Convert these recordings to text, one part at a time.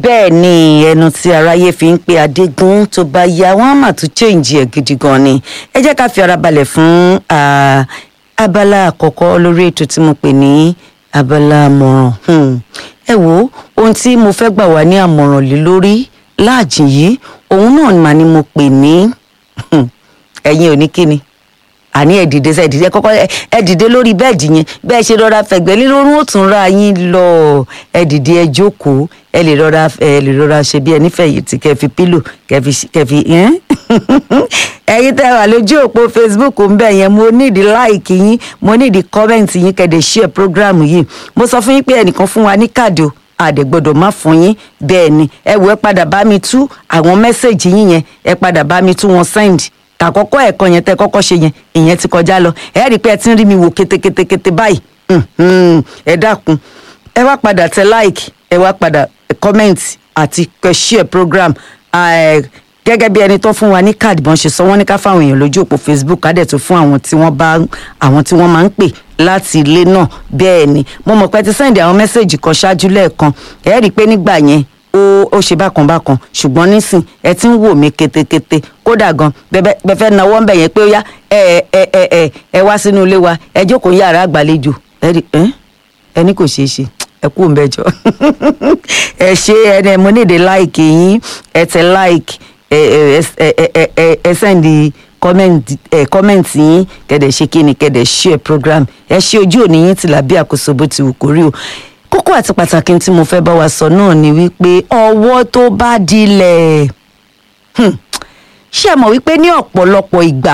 bẹ́ẹ̀ ni ẹnu tí aráyé fi ń pe adégún tó bá yá wọn á mà tún change ẹ̀ gidi gan ni ẹ jẹ́ ká fi ara balẹ̀ fún ah, abala àkọ́kọ́ lórí ètò tí mo pè ní abala àmọ̀ràn Hmm. ẹ wo ohun tí mo fẹ́ gbà wá ní àmọ̀ràn lé lórí láàjìn yìí òun náà mà ni mo pè ní ẹ̀yin ò ní kíni àní ẹ dìde sẹ dìde kọ́kọ́ ẹ- ẹ dìde lórí bẹ́ẹ̀dì yẹn bẹ́ẹ̀ ṣe rọra fẹ̀gbẹ́ lórun ó tún ra yín lọ ẹ dìde ẹ jókòó ẹ lè rọra ẹ lè rọra ṣe bí ẹni fẹ̀yìntì kẹ́ fi pílò kẹ́ fi kẹ́ fi ẹn ẹ̀yin tẹ́ wà lójú òpó facebook ń bẹ yẹn mo nídìí láìkì yín mo nídìí kọ́mẹ̀ntì yín kẹ́dẹ̀ share program yìí mo sọ fún yín pé ẹnìkan fún wa ní káàdì o àdẹ̀gbọ́dọ̀ má fún yín bẹ́ẹ̀ ni ẹ wò ẹ padà bá mi tú àwọn mẹ́sẹ̀gì yín yẹn ẹ padà bá mi tú wọn send tàkọ́kọ́ ẹ̀kọ́ yẹn tẹ́ kọ́kọ́ ṣe yẹn ìyẹn ti kọjá lọ ẹ rí i pé ẹ ti ń rí mi wò kétékétékété báyìí Mhm. ẹ dákun ẹ wá padà tẹ like ẹ wá padà comment àti kẹ́ share program Eh, gẹ́gẹ́ bí ẹni tó fún wa ní káàdì bọ́n ṣe sọ wọ́n ní ká fáwọn èèyàn lójú òpó facebook ká dẹ̀ tó fún àwọn tí wọ́n bá àwọn tí wọ́n máa ń pè láti ilé náà bẹ́ẹ̀ ni mo mọ̀ pé ti sẹ́ndì àwọn mẹ́sẹ̀gì kan ṣáájú lẹ́ẹ̀kan ẹ rí i pé nígbà yẹn ó ó ṣe bákan bákan ṣùgbọ́n nísìn ẹ ti ń wò mí ketekete kódà gan bẹ́ẹ̀ fẹ́ nawọ́ ń bẹ̀ yẹn pé ó yá ẹ ẹ ẹ ẹ ẹ wá sínú ilé wa ẹ jókòó yàrá àgbàlejò ẹ rí ẹ ẹni kò ṣeé ṣe ẹ kú mbẹjọ ẹ ṣe ẹni mo níde láìkì yín ẹ tẹ láìkì ẹ ẹ ẹ ẹ ẹ ẹ sẹ́ndì kọ́mẹ̀ntì yín kẹ̀dẹ̀ ṣe kí ni kẹ̀dẹ̀ share program ẹ ṣe ojú òní yín tìlà bí àkóso bó ti wù kó rí o kókó àti pàtàkì tí mo fẹ́ bá wa sọ náà ni wípé ọwọ́ tó bá dilẹ̀ hmm, ṣé ẹ mọ̀ wípé ní ọ̀pọ̀lọpọ̀ ìgbà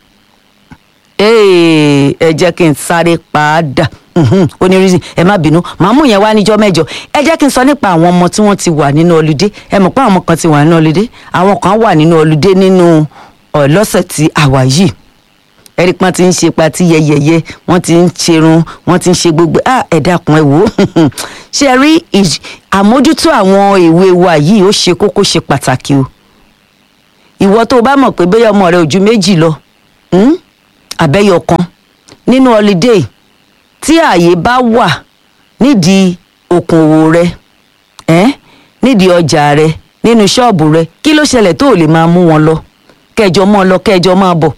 Ee, ẹ jẹ́ kí n sáré padà onírísì ẹ má bínú màá mú yẹn wá níjọ́ mẹ́jọ ẹ jẹ́ kí n sọ nípa àwọn ọmọ tí wọ́n ti wà nínú ọlùdé ẹ mọ̀ pé àwọn ọmọ kan ti wà nínú ọlùdé àwọn kan wà nínú ọlùdé nínú ọ̀ lọ́sẹ̀ tí a wà yìí ẹ̀rí pọ́n ti ń ṣe patí yẹyẹyẹ wọ́n ti ń ṣerun wọ́n ti ń ṣe gbogbo ah ẹ dákun ẹ wò ó ṣe ẹ rí ìj- àmójútó àwọn èwe wa yìí ó ṣe kókó ṣe pàtàkì o ìwọ tó o bá mọ̀ pé bóyá ọmọ rẹ ò ju méjì lọ hmm? àbẹ́yọ kan nínú holiday tí ààyè bá wà nídìí okòwò rẹ ẹ́n nídìí ọjà rẹ nínú ṣọ́ọ̀bù rẹ kí ló ṣẹlẹ̀ tó o lè máa mú wọn lọ kẹjọ mọ́ ọ lọ kẹjọ máa bọ̀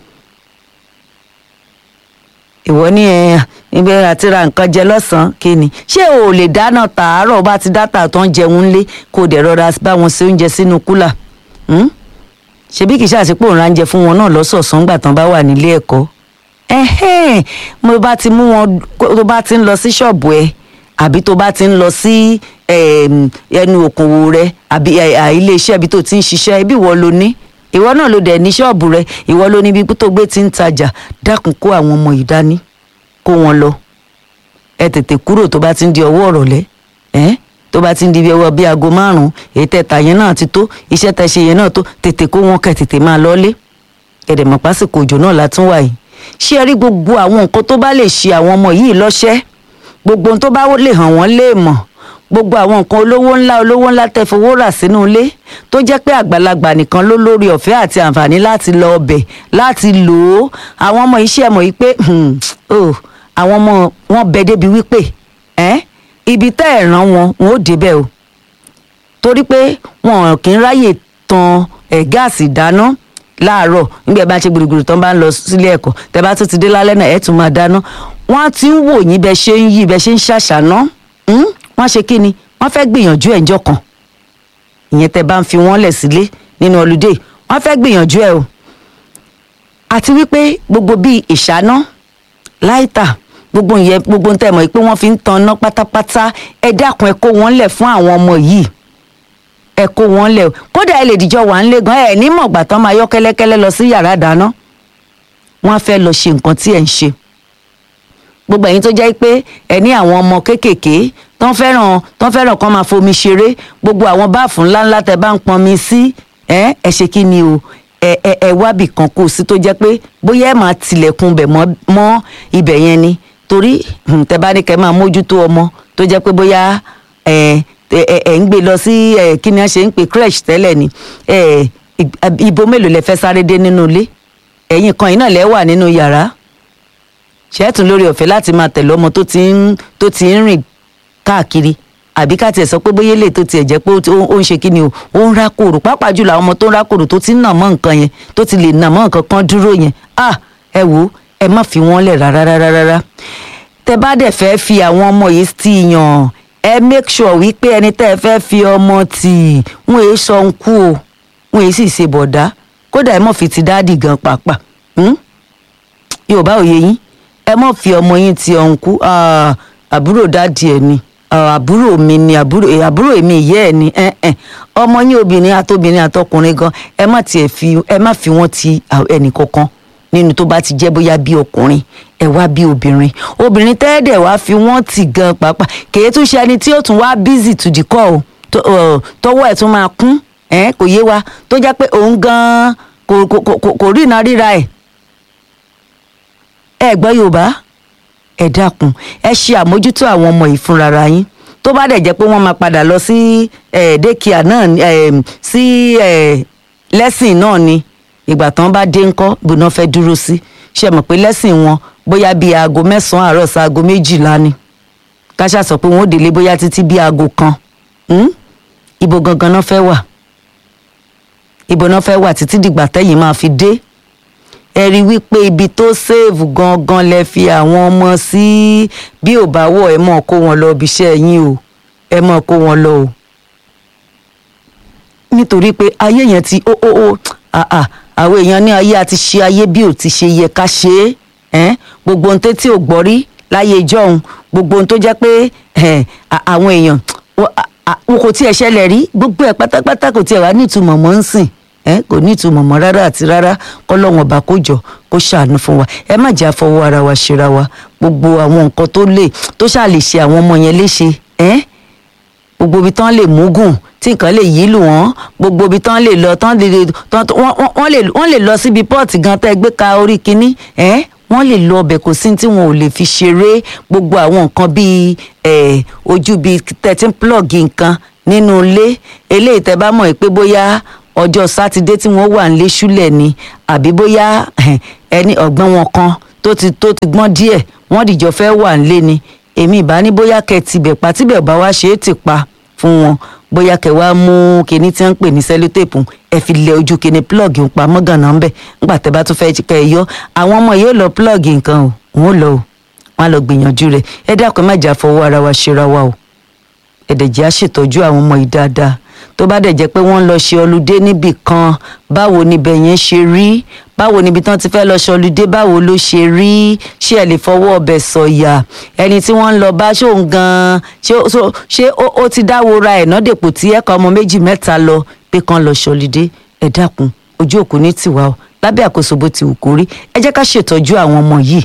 ìwọ ní ẹ ibi àti ra nǹkan jẹ lọ́sàn-án kí ni ṣé o ò lè dáná tààrọ̀ bá ti dáta tó ń jẹun lé kó o dẹ̀ rọra bá wọn ṣe oúnjẹ sínú kúlà hmm? ṣebí kì í ṣàṣepò òun ránjẹ fún wọn náà lọ́sọ̀ọ̀sán gbà tán bá wà nílé ẹ̀kọ́ ẹ̀hẹ́n mo bá ti mú wọn tó bá ti ń lọ sí ṣọ́ọ̀bù ẹ àbí tó bá ti ń lọ sí em, ẹnu òkòwò rẹ àbí ẹ, à, ilé iṣẹ́ ibi tó ti ń ṣiṣẹ́ ibi ìwọ ló ní ìwọ náà ló dẹ̀ ní ṣọ́ọ̀bù rẹ ìwọ ló ní ibi tó gbé ti ń tajà dákun kó àwọn ọmọ yìí dání kó wọn lọ ẹ tètè kúrò tó bá ti ń di ọwọ́ ọ̀rọ̀lẹ́ ẹ́ tó bá ti ń di bí ọwọ́ bíi aago márùn-ún èyí tẹ̀ta yẹn náà ti tó iṣẹ́ tẹ̀ ṣe yẹn náà tó tètè kó wọn kẹ́ tètè máa lọ́lé ẹ̀dẹ̀mọ̀ pásìkò òjò náà la tún wà yìí ṣé ẹ rí gbogbo àwọn nǹkan tó bá lè ṣe àwọn ọmọ yìí lọ́ṣẹ́ gbogbo ohun tó bá lè hàn wọ́n lè mọ̀ gbogbo àwọn nǹkan olówó ńlá olówó ńlá tẹ́ fowó rà sínú ilé tó jẹ́ pé àgbàlagbà nìkan ló lórí ọ̀fẹ́ àti àǹfààní láti lọ ọbẹ̀ láti lò ó àwọn ọmọ iṣẹ́ mọ̀ yìí pé hmm, oh, àwọn ọmọ wọn bẹ débi wípé ẹ́ ibi tẹ́ ẹ̀ ràn wọn wọn ò débẹ̀ o torí pé wọn kì í ráyè tan ẹ̀ gáàsì dáná láàárọ̀ nígbà bá ṣe gbùrùgbùrù tán bá ń lọ sílé ẹ̀kọ́ tẹ́ bá tún ti dé lálẹ́ náà ẹ̀ tún máa dáná wọ́n á ti ń wò yín bẹ́ẹ̀ ṣe ń yí bẹ́ẹ̀ ṣe ń ṣàṣàná hmm? wọ́n ṣe kí ni wọ́n fẹ́ gbìyànjú ẹ̀ ńjọ́ kan ìyẹn tẹ́ bá ń fi wọ́n lẹ̀ sílé nínú ọlùdé wọ́n fẹ́ gbìyànjú ẹ̀ o àti wípé gbogbo bíi ìṣáná láìtà gbogbo ìyẹn gbogbo ń tẹ̀ mọ̀ pé wọ́n fi ń tanná pátápátá ẹ dákun ẹ kó wọn lẹ̀ fún àwọn ọmọ yìí ẹ kó wọn lẹ̀ o kódà ẹ lè dìjọ wà ń lé gan ẹ ní mọ̀gbà tán máa yọ́ kẹ́lẹ́kẹ́lẹ́ lọ sí yàrá ìdáná wọ́n á fẹ́ lọ ṣe nǹkan tí ẹ̀ ń ṣe gbogbo ẹ̀yin tó jẹ́ pé ẹ ní àwọn ọmọ kéékèèké tán fẹ́ràn tán fẹ́ràn kán máa fomi ṣeré gbogbo àwọn báàfù ńláńlá tẹ bá ń pọnmi sí ẹ ẹ ṣe kí ni o ẹ ẹ ẹ wábì kan kó o sí tó jẹ́ pé bóyá ẹ máa tilẹ̀kùn bẹ̀ mọ́ mọ́ ibẹ̀ yẹn ni torí hmm, tẹ bá ní kẹ́ máa mójútó ọmọ tó jẹ́ pé bóyá ẹ ẹ ẹ ẹ ń gbé lọ sí ẹ kí ni wọ́n ṣe ń pè crèche tẹ́lẹ̀ ni ẹ ibo mélòó lẹ fẹ́ sáré dé nínú ilé ẹ̀yin kan yìí náà lẹ wà nínú yàrá ṣẹ́ẹ̀tún lórí ọ̀fẹ́ láti máa tẹ̀lé ọmọ tó ti ń tó ti ń rìn káàkiri àbí ká tiẹ̀ sọ pé bóyá lè tó tiẹ̀ jẹ́ pé ó ń ṣe kí ni o ó ń rákòrò pàápàá jùlọ àwọn ọmọ tó ń rákòrò tó ti ń nà mọ́ nǹkan yẹn tó ti lè nà mọ́ nǹkan kan dúró yẹn ah ẹ wo ẹ má fi wọ́n lẹ̀ rárá rárá rárá tẹ bá dẹ̀ fẹ́ fi àwọn ọmọ yìí ti yàn ẹ make sure wípé ẹni tẹ́ ẹ fẹ́ fi ọmọ tì wọ́n èé sọ ń kú o wọ́n èé sì ṣe bọ̀dá kódà ẹ mọ̀ fi ti dáàdì gan pàápàá yorùbá òye yín ẹ mọ̀ fi ọmọ yín ti ọ̀nkú àbúrò dáàdì ẹ̀ ni àbúrò mi ni àbúrò àbúrò èmi ìyá ẹ̀ ni ọmọ yín obìnrin àtobìnrin àtọkùnrin gan ẹ má tiẹ̀ fi ẹ má fi wọ́n ti ẹnì kankan nínú tó bá ti jẹ́ bóyá bí ọkùnrin ẹ wá bí obìnrin obìnrin tẹ́ẹ̀dẹ̀ wá fi wọ́n tì gan pàápàá kèé tún ṣe ẹni tí ó tún wá busy to the call tọwọ́ ẹ̀ tún máa kún kò yé wa tó jẹ́ pé òun gan kò kò kò kò rí iná ríra ẹ̀ ẹ gbọ́ yorùbá ẹ dákun ẹ ṣe àmójútó àwọn ọmọ yìí fúnra yín tó bá dẹ̀ jẹ́ pé wọ́n máa padà lọ sí daycare náà sí lẹ́sìn náà ni ìgbà tán bá dé ńkọ́ gbóná fẹ́ dúró sí ṣe mọ̀ pé lẹ́sìn wọn bóyá bíi aago mẹ́sàn-án àárọ̀ sí aago méjìlá ni káṣá sọ pé wọ́n ó délé bóyá títí bíi aago kan ibo gangan náà fẹ́ wà ibo náà fẹ́ wà títí dìgbà tẹ́yìn máa fi dé ẹ rí wípé ibi tó ṣèèvù gangan lẹ fi àwọn ọmọ sí bí ò bá wọ̀ ẹ mọ̀ kó wọn lọ ibi iṣẹ́ yín o ẹ mọ̀ kó wọn lọ o nítorí pé ayé yẹn ti ó ó ó àà àwọn èèyàn ní ayé àti ṣe ayé bí ò ti ṣe yẹ ká ṣe é gbogbo ohun tí ò gbọ́ rí láyé ìjọ́un gbogbo ohun tó jẹ́ pé àwọn èèyàn wọn kò tiẹ̀ ṣẹlẹ̀ rí gbogbo ẹ̀ pátápátá kò tiẹ̀ wá nítumọ̀ mọ́ ń sìn kò nítumọ̀ mọ́ rárá àti rárá kọ́lọ́wọ́n ọba kó jọ kó ṣàánú fún wa ẹ má jẹ́ àfọwọ́ ara wa ṣera wa gbogbo àwọn nǹkan tó lè tó ṣáà lè ṣe àwọn ọmọ yẹn léṣe gbogbo ibi tán lè múgùn tí nǹkan lè yí lù wọ́n gbogbo ibi tán lè lọ tán lè wọ́n lè lọ síbi pọ́ọ̀tì gan tẹ́ gbé ka orí kínní wọ́n lè lọ ọbẹ̀ kò sí tí wọn ò lè fi ṣeré gbogbo àwọn nǹkan bíi ojú bíi thirteen plug nǹkan nínú ilé eléyìí tẹ́ bá mọ̀ pé bóyá ọjọ́ sátidé tí wọ́n wà nílé ṣúlẹ̀ ni àbí bóyá ẹni ọ̀gbọ́n wọn kan tó ti tó ti gbọ́n díẹ̀ wọ́n dìjọ fẹ́ wà nílé ni èmi ìbá ní bóyá kẹ́ tibẹ̀ pa tíbẹ̀ bá wá ṣe é ti pa fún wọn bóyá kẹ́ wá mú kinní tí wọ́n ń pè ní sẹ́lótèpù ẹ fi lẹ ojú kinní plọ́ọ̀gì ń pa mọ́gànnà ń bẹ̀ nígbà tẹ́ bá tún fẹ́ kẹ́ ẹ yọ àwọn ọmọ yóò lọ plọ́ọ̀gì nǹkan o wọn ò lọ o wọn á lọ gbìyànjú rẹ̀ ẹ dákun má jà fọwọ́ ara wa ṣera wa o ẹ̀dẹ̀jẹ̀ á ṣètọ́jú àwọn ọmọ yìí dáadáa tó bá dẹ̀ jẹ́ pé wọ́n ń lọ ṣe ọlùdé níbì kan báwo níbẹ̀ yẹn ṣe rí báwo níbi tán ti fẹ́ lọ ṣe ọlùdé báwo ló ṣe rí ṣé ẹ lè fọwọ́ ọbẹ̀ sọ̀yà ẹni tí wọ́n ń lọ bá ṣóun gan-an ṣé ó ti dáwọ́ ra ẹ̀ náà dèpò tí ẹ̀ka ọmọ méjì mẹ́ta lọ pé kan lọ ṣe ọlùdé ẹ dákun ojú òkú ní tiwa o lábẹ́ àkóso bó ti wù kó rí ẹ jẹ́ ká ṣètọ́jú àwọn ọmọ yìí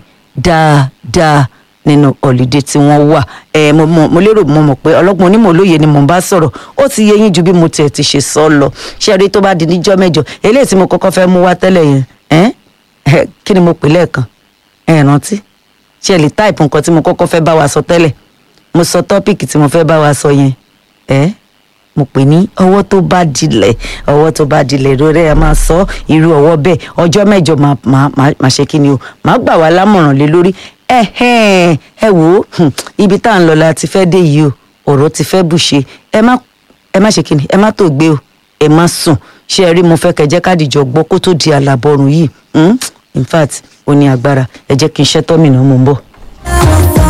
dáadáa nínú ọ̀lídé tí wọ́n wà ẹ mo mo mo lérò mo mọ̀ pé ọlọ́gbọ́n onímọ̀ olóye ni mò ń bá sọ̀rọ̀ ó ti yé yín ju bí mo tiẹ̀ ti ṣe sọ lọ ṣé rí tó bá di níjọ́ mẹ́jọ eléyìí tí mo kọ́kọ́ fẹ́ mú wá tẹ́lẹ̀ yẹn ẹ́ ẹ́ kí ni mo pè lẹ́ẹ̀kan ẹ rántí ṣé ẹ lè táìpù nǹkan tí mo kọ́kọ́ fẹ́ bá wa sọ tẹ́lẹ̀ mo sọ tọ́pìkì tí mo fẹ́ bá wa sọ yẹn ẹ́ mo pè ní ọwọ́ tó bá dilẹ̀ ọwọ́ tó bá dilẹ̀ lórí ẹ̀ máa sọ irú ọwọ́ bẹ́ẹ̀ ọjọ́ mẹ́jọ máa ṣe kí ni o máa gbà wá lámọ̀ràn lé lórí ẹ ẹ wò ó ibi tá à ń lọ la ti fẹ́ dé yìí o ọ̀rọ̀ ti fẹ́ bùṣe ẹ má ẹ má ṣe kí ni ẹ má tó gbé o ẹ má sùn ṣé ẹ rí mo fẹ́ kẹjẹ́ kádìjọ gbọ́ kó tó di àlàbọ̀rùn yìí in fact ó ní agbára ẹ jẹ́ kí n ṣẹ́ tọ́mìnà mo ń bọ̀.